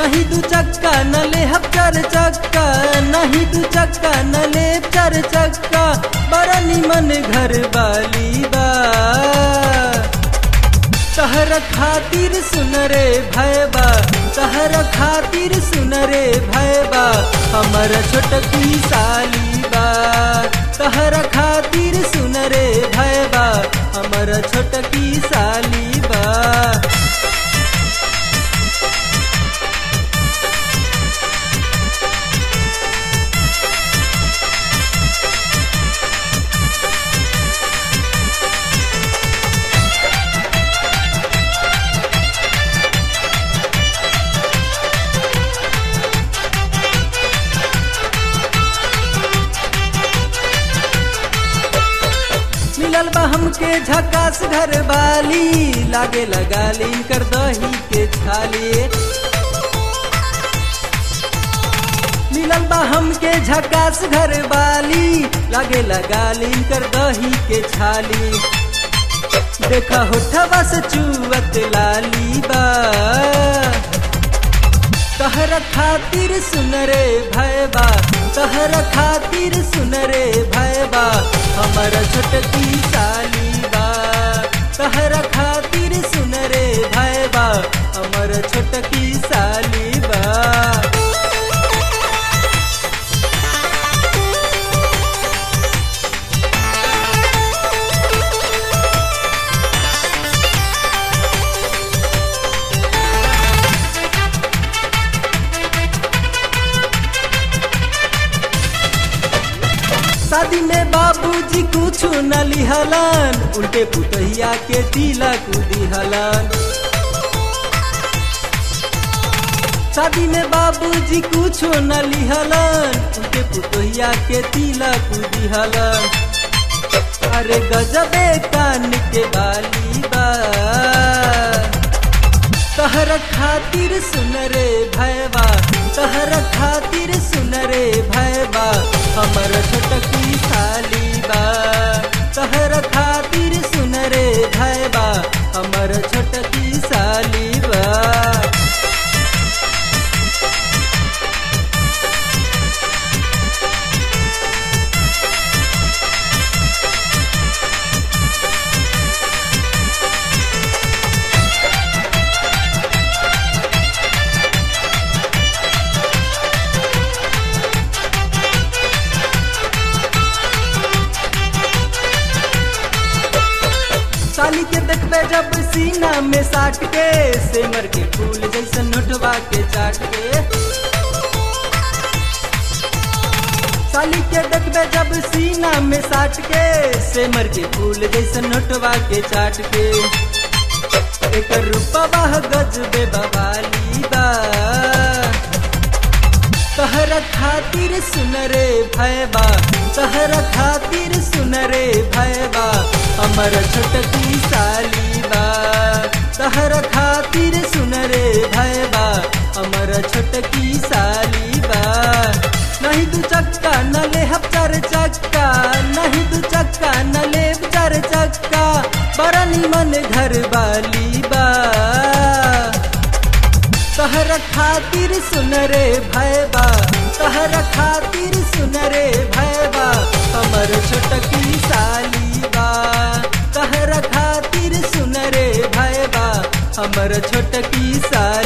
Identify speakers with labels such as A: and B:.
A: नहीं दू चक्का न ले हम चार चक्का नहीं दू चक्का न ले चार चक्का बड़ा निमन घर वाली बा तहर खातिर सुन रे भैबा तहर खातिर सुन रे भैबा हमर छोटकी साली बा तहर खातिर सुन रे भैबा हमर छोटकी साली बा मिलल बा हमके झकास घर वाली लागे लगा लीन कर दही के छाली मिलल बा हमके झकास घर वाली लागे लगा लीन कर दही के छाली देखा होठवा से चुवत लाली बा तहर खातिर सुन रे भैबा तहर खातिर सुन रे भैबा हमर छोटकी साली बा तहर खातिर सुन रे भैबा हमर छोटकी साली बा शादी में बाबूजी कुछ न लिहलन उल्टे पुतहिया के तिलक दिहलन शादी में बाबूजी कुछ न लिहलन उल्टे पुतहिया के तिलक दिहलन अरे गजबे कान के बाली बा तहर खातिर सुन रे भैबा तहर खातिर सुन रे भैबा हमर छोटकी साली बा तहर खातिर सुन रे भैबा हमर छोटकी साली बा साली के देखबे जब सीना में साट के सेमर के फूल जैसे नोटवा के चाट के साली के देखबे जब सीना में साट के सेमर के फूल जैसे नोटवा के चाट के एक रूपवा गजबे बवाली बा तहर खातिर सुन रे भैबा तहर खातिर सुन रे भैबा हमर छोटकी साली बा तहर खातिर सुन रे भैबा हमर छोटकी साली बा नहीं दू चक्का न ले हम चार चक्का नहीं दू चक्का न ले चार चक्का बड़ा निमन घर वाली बा तहर खातिर सुन रे भैबा तहर खातिर सुन रे भैबा हमर छोटकी साली बा तहर खातिर सुन रे भैबा हमर छोटकी साली